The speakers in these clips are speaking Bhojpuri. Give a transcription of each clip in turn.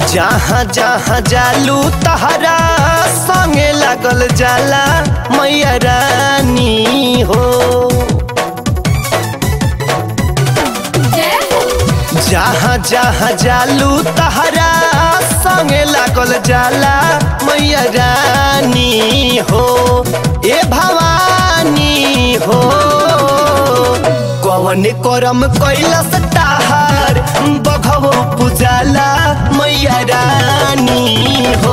जहाँ जहाँ जालू तहरा संगे लागल जाला मैया रानी हो जहाँ जहाँ जालू तहरा संगे लागल जाला मैया रानी हो ए भवानी हो कवन करम कैलस ताहार बघवो पुजाला मैया रानी हो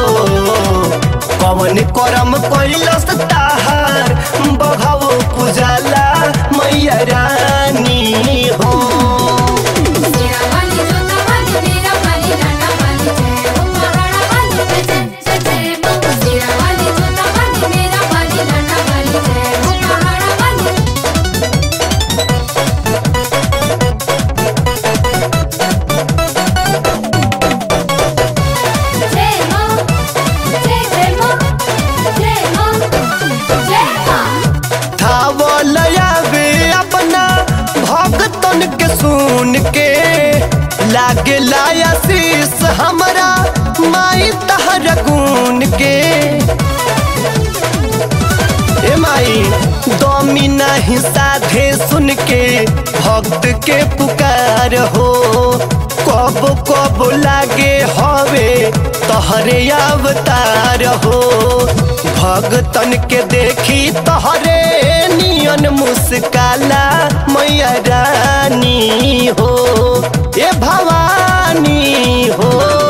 कवन करम कैलस ताहार बघवो पुजाला मैया रानी हो मेरा वाली जोता वाली मेरा वाली लाना वाली जय हो महाराणा वाली जय जय जय मां मेरा वाली जोता वाली मेरा वाली लाना वाली जय हो महाराणा वाली जय मां जय जय मां जय मां जय मां धावलया वे अपना भक्तन के सुन के लागे लाया शीस हमरा माई तहर गुन के ए माई दमी नहीं साधे सुन के भक्त के पुकार हो कब कब लागे हवे तहरे अवतार हो भगतन के देखी तहरे नियन मुस्काला मैया रानी हो ए भवानी हो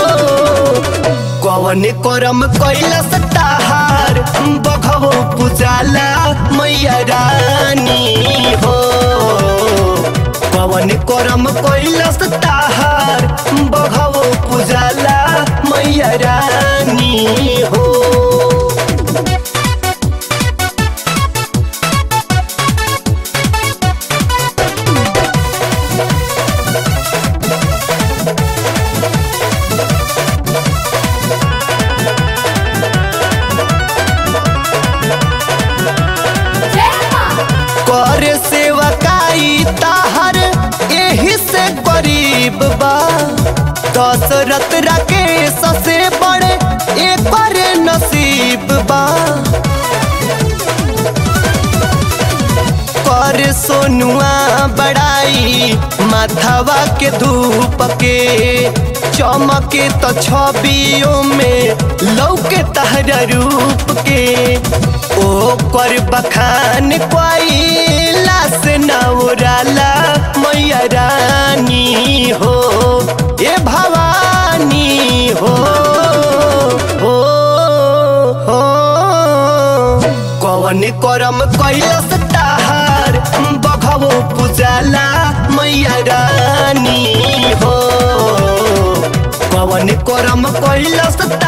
कवन करम कैलस ताहार बघवो पुजाला मैया रानी हो कवन करम कैलस ताहार बघवो पुजाला मैया रानी हो जय मां कर सेवकाई ताहर एही से गरीब बा दशरथ राकेश से बड़े एक नसीब बा कर सोनुआ बड़ाई माथवा के धूप के चमके तो छबियों में लौके तहरा रूप के ओ कर बखान कोइला से नौराला मैया रानी हो ए भवानी हो हो हो कवन करम कैलस ताहार बघवो पुजाला मैया रानी हो कवन करम कैलस